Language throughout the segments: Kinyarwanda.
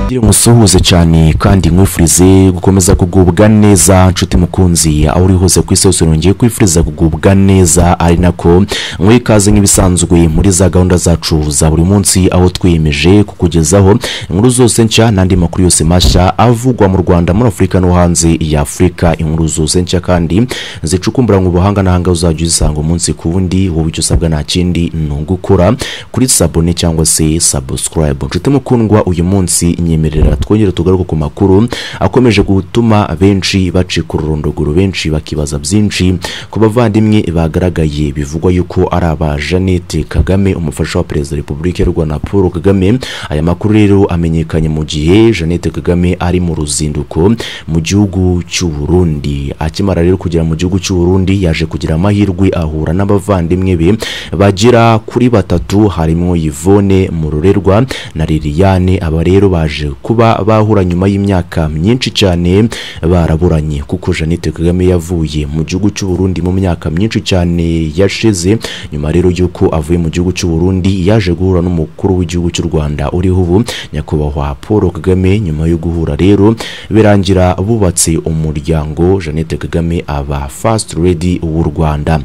radiyo musuhuze cyane kandi nkwifurize gukomeza kugubwa neza nshuti mukunzi aho uri hose ku isi hose nongeye kwifuriza kugubwa neza ari nako mwikaze nk'ibisanzwe muri za gahunda zacu za buri munsi aho twiyemeje kukugezaho inkuru zose nshya n'andi makuru yose mashya avugwa mu rwanda muri afurika no hanze ya afurika inkuru zose nshya kandi zicukumbura mu buhanga n'ahanga uzajya uzisanga umunsi ku wundi wowe icyo usabwa nta kindi ni ugukora kuri sabone cyangwa se sabusikarayibu nshuti mukundwa uyu munsi nyemerera twongere tugaruke ku makuru akomeje gutuma benshi bacika ururondogoro benshi bakibaza byinshi ku bavandimwe bagaragaye bivugwa yuko ari aba Jeannette Kagame umufasha wa perezida wa repubulika y'u Rwanda Paul Kagame aya makuru rero amenyekanye mu gihe Jeannette Kagame ari mu ruzinduko mu gihugu cy'u Burundi akimara rero kugera mu gihugu cy'u Burundi yaje kugira amahirwe ahura n'abavandimwe be bagera kuri batatu harimo Yvonne Murorerwa na Liliane aba rero baje kuba bahura nyuma y'imyaka myinshi cyane baraburanye kuko Jeannette Kagame yavuye mu gihugu cy'u Burundi mu myaka myinshi cyane yashize nyuma rero y'uko avuye mu gihugu cy'u Burundi yaje guhura n'umukuru w'igihugu cy'u Rwanda uriho ubu nyakubahwa Paul Kagame nyuma yo guhura rero birangira bubatse umuryango Jeannette Kagame aba First Lady w'u Rwanda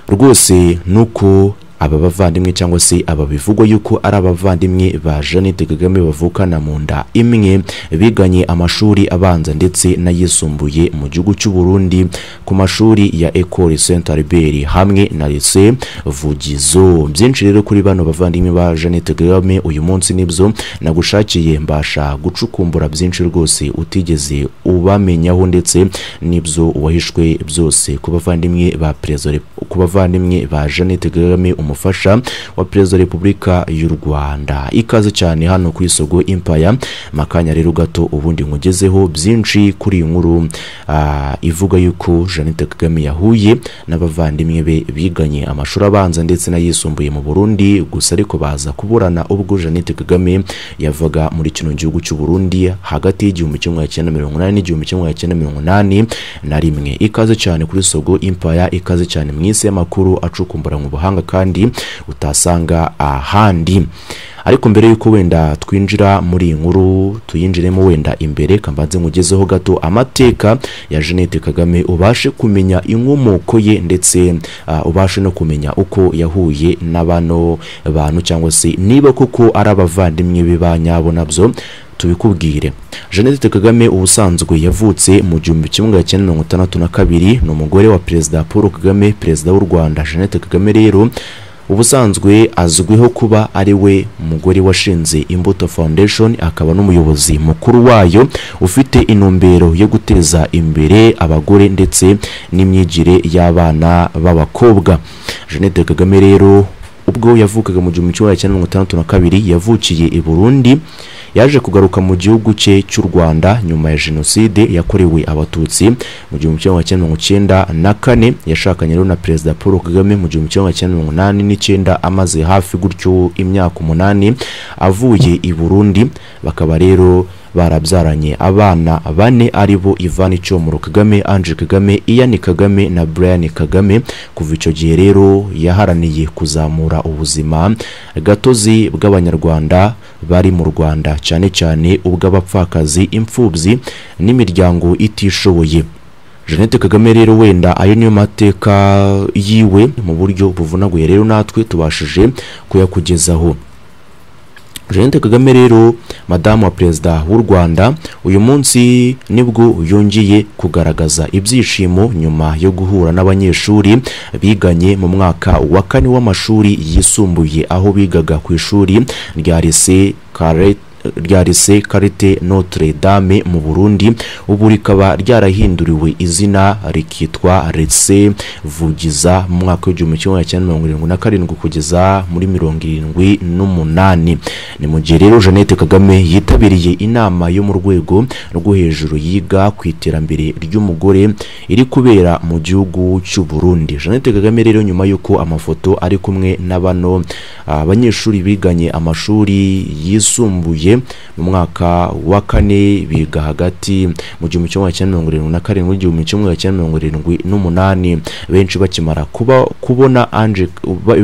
rwose nuko aba bavandimwe cyangwa se aba bivugwa yuko ari abavandimwe ba Jeannette Kagame bavukana mu nda imwe biganye amashuri abanza ndetse n'ayisumbuye mu gihugu cy'u Burundi ku mashuri ya Ecole Saint Albert hamwe na Lycée Vugizo byinshi rero kuri bano bavandimwe ba Jeannette Kagame uyu munsi nibyo nagushakiye mbasha gucukumbura byinshi rwose utigeze ubamenyaho ndetse nibyo wahishwe byose ku bavandimwe ba Perezida ku bavandimwe ba Jeannette Kagame umufasha wa perezida wa repubulika y'u rwanda ikaze cyane hano ku isogo impaya makanya rero gato ubundi nkugezeho byinshi kuri iyi nkuru uh, ivuga yuko jeannette kagame yahuye n'abavandimwe be biganye amashuri abanza ndetse n'ayisumbuye mu burundi gusa ariko baza kuburana ubwo jeannette kagame yavaga muri kino gihugu cy'u burundi hagati y'igihumbi kimwe cyenda mirongo inani n'igihumbi kimwe cyenda mirongo inani na rimwe ikaze cyane kuri sogo impaya ikaze cyane mu isi y'amakuru acukumbura mu buhanga kandi utasanga ahandi ariko mbere y'uko wenda twinjira muri iyi nkuru tuyinjiremo wenda imbere kambanze nkugezeho gato amateka ya Jeannette Kagame ubashe kumenya inkomoko ye ndetse uh, ubashe no kumenya uko yahuye n'abano bantu cyangwa se niba koko ari abavandimwe be ba nyabo nabyo tubikubwire Jeannette Kagame ubusanzwe yavutse mu gihumbi kimwe cyenda mirongo itandatu na kabiri ni umugore wa perezida Paul Kagame perezida w'u Rwanda Jeannette Kagame rero ubusanzwe azwiho kuba ari we mugore washinze imbuto foundation akaba n'umuyobozi mukuru wayo ufite intumbero yo guteza imbere abagore ndetse n'imyigire y'abana b'abakobwa jeannette kagame rero ubwo yavukaga mu gihumbi kimwe cyenda mirongo itandatu na kabiri yavukiye i burundi yaje kugaruka mu gihugu cye cy'u rwanda nyuma ya jenoside yakorewe abatutsi mu gihumbi kimwe cyenda mirongo icyenda na kane yashakanye rero na perezida paul kagame mu gihumbi kimwe cyenda mirongo inani n'icyenda amaze hafi gutyo imyaka umunani avuye i burundi bakaba rero barabyaranye abana bane ari bo Ivan Chomoro Kagame Ange Kagame Ian Kagame na Brian Kagame kuva icyo gihe rero yaharaniye kuzamura ubuzima gatozi bw'abanyarwanda bari mu Rwanda cyane cyane ubw'abapfakazi imfubyi n'imiryango itishoboye Jeannette Kagame rero wenda ayo niyo mateka yiwe mu buryo buvunaguye rero natwe tubashije kuyakugezaho Jeannette Kagame rero madamu wa perezida w'u Rwanda uyu munsi nibwo yongeye kugaragaza ibyishimo nyuma yo guhura n'abanyeshuri biganye mu mwaka wa kane w'amashuri yisumbuye aho bigaga ku ishuri rya Lycée Carrette rya Lycée Carité Notre Dame mu Burundi ubu rikaba ryarahinduriwe izina rikitwa Lycée Vugiza mu mwaka w'igihumbi kimwe cyenda mirongo irindwi na karindwi kugeza muri mirongo irindwi n'umunani ni mu gihe rero Jeannette Kagame yitabiriye inama yo mu rwego rwo hejuru yiga ku iterambere ry'umugore iri kubera mu gihugu cy'u Burundi Jeannette Kagame rero nyuma y'uko amafoto ari kumwe na bano abanyeshuri biganye amashuri yisumbuye mu mwaka wa kane biga hagati mu gihumbi kimwe cyenda mirongo irindwi na karindwi n'igihumbi kimwe cyenda mirongo irindwi n'umunani benshi bakimara kuba kubona anje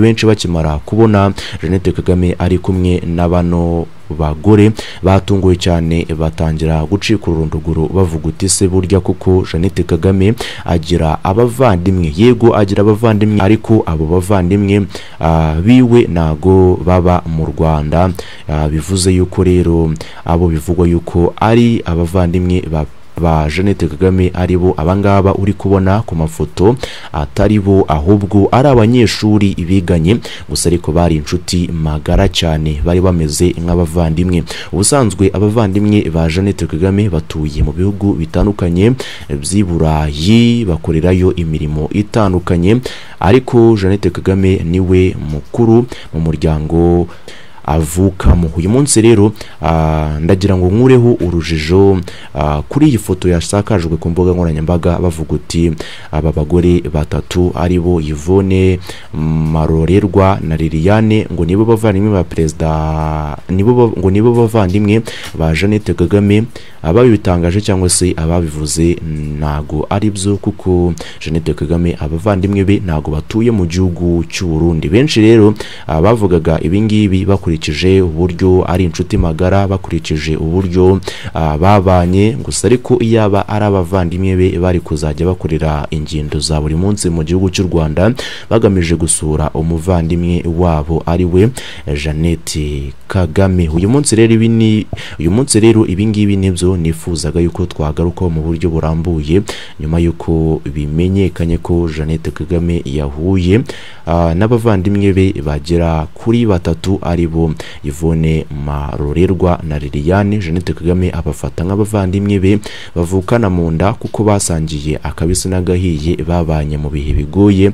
benshi bakimara kubona Jeannette Kagame ari kumwe na bano bagore batunguwe cyane batangira gucika ururondogoro bavuga uti se burya koko Jeannette Kagame agira abavandimwe yego agira abavandimwe ariko abo bavandimwe ah, biwe ntago baba mu Rwanda Ah, bivuze yuko rero abo bivugwa yuko ari abavandimwe ba ba Jeannette Kagame ari bo abangaba uri kubona ku mafoto atari bo ahubwo ari abanyeshuri biganye gusa ariko bari inshuti magara cyane bari bameze nk'abavandimwe ubusanzwe abavandimwe ba Jeannette Kagame batuye mu bihugu bitandukanye by'i Burayi bakorerayo imirimo itandukanye ariko Jeannette Kagame niwe mukuru mu muryango avukamo uyu munsi rero ah, ndagira ngo nkureho urujijo ah, kuri iyi foto yasakajwe ku mbuga nkoranyambaga bavuga uti aba bagore batatu ari bo Yvonne Marorerwa na Liliane ngo nibo bavandimwe ba perezida nibo ba- ngo nibo bavandimwe ba Jeannette Kagame ababitangaje cyangwa se ababivuze ntago ari byo kuko Jeannette Kagame abavandimwe be ntago batuye mu gihugu cy'u Burundi benshi rero ah, bavugaga ibingibi bakurikije uburyo ari inshuti magara bakurikije uburyo ah, babanye gusa ariko iyaba ari abavandimwe be bari kuzajya bakorera ingendo za buri munsi mu gihugu cy'u Rwanda bagamije gusura umuvandimwe wabo ari we eh, Jeannette Kagame uyu munsi rero ibi ni uyu munsi rero ibi ngibi nibyo nifuzaga yuko twagarukaho mu buryo burambuye nyuma y'uko bimenyekanye ko Jeannette Kagame yahuye ah, n'abavandimwe be bagera kuri batatu ari bo Yvonne Marorerwa na Liliane Jeannette Kagame abafata nk'abavandimwe be bavukana mu nda kuko basangiye akabisi n'agahiye babanye mu bihe bigoye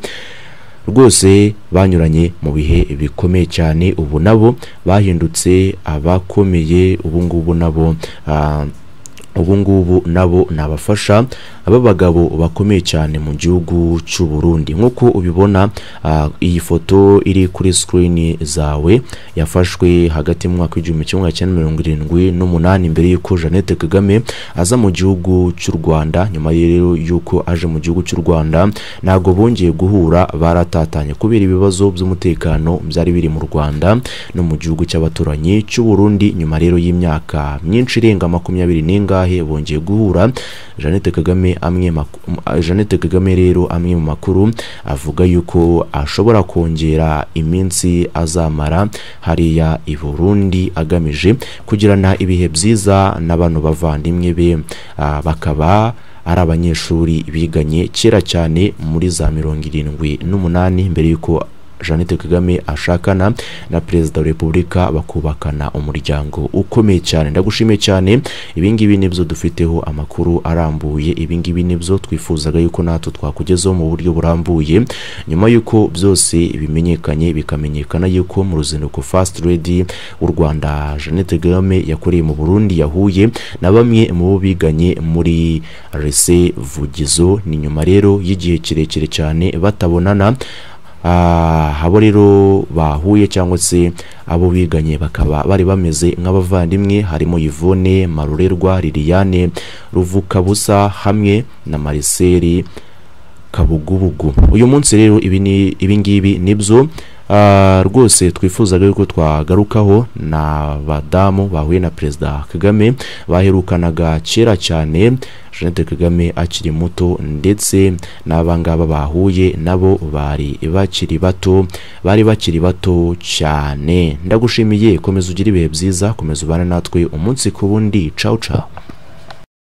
rwose banyuranye mu bihe bikomeye cyane ubu nabo bahindutse abakomeye ubu ngubu nabo ah, ubu ngubu nabo ni abafasha b'abagabo bakomeye cyane mu gihugu cy'u Burundi nk'uko ubibona ah, iyi foto iri kuri sikirini zawe yafashwe hagati mu mwaka w'igihumbi kimwe magana cyenda mirongo irindwi n'umunani mbere y'uko Jeannette Kagame aza mu gihugu cy'u Rwanda nyuma rero y'uko aje mu gihugu cy'u Rwanda ntabwo bongeye guhura baratatanye kubera ibibazo by'umutekano byari biri mu Rwanda no mu gihugu cy'abaturanyi cy'u Burundi nyuma rero y'imyaka myinshi irenga makumyabiri n'ingahe bongeye guhura Jeannette Kagame amwe mak- m- a- Jeannette Kagame rero amwe mu makuru avuga yuko ashobora kongera iminsi azamara hariya i Burundi agamije kugirana ibihe byiza na bano bavandimwe be ah, bakaba ari abanyeshuri biganye kera cyane muri za mirongo irindwi n'umunani mbere y'uko Jeannette Kagame ashakana na Perezida wa Repubulika bakubakana umuryango ukomeye cyane ndagushimiye cyane ibi ngibi nibyo dufiteho amakuru arambuye ibi ngibi nibyo twifuzaga yuko natwe twakugezaho mu buryo burambuye nyuma y'uko byose bimenyekanye bikamenyekana yuko mu ruzinduko Fast Lady w'u Rwanda Jeannette Kagame yakoreye mu Burundi yahuye na bamwe mu bo biganye muri Rese Vugizo ni nyuma rero y'igihe kirekire cyane batabonana Ah, abo rero bahuye cyangwa se abo biganye bakaba bari bameze nk'abavandimwe harimo Yvonne Marurerwa Liliane Ruvukabusa hamwe na Marcel kabugubugu uyu munsi rero ibi ni ibi ngibi nibyo ah, rwose twifuzaga yuko twagarukaho na badamu bahuye na perezida kagame baherukanaga kera cyane jeannette kagame akiri muto ndetse n'abangaba bahuye nabo bari bakiri bato bari bakiri bato cyane ndagushimiye komeza ugire ibihe byiza komeza ubane natwe umunsi ku wundi cawu cawu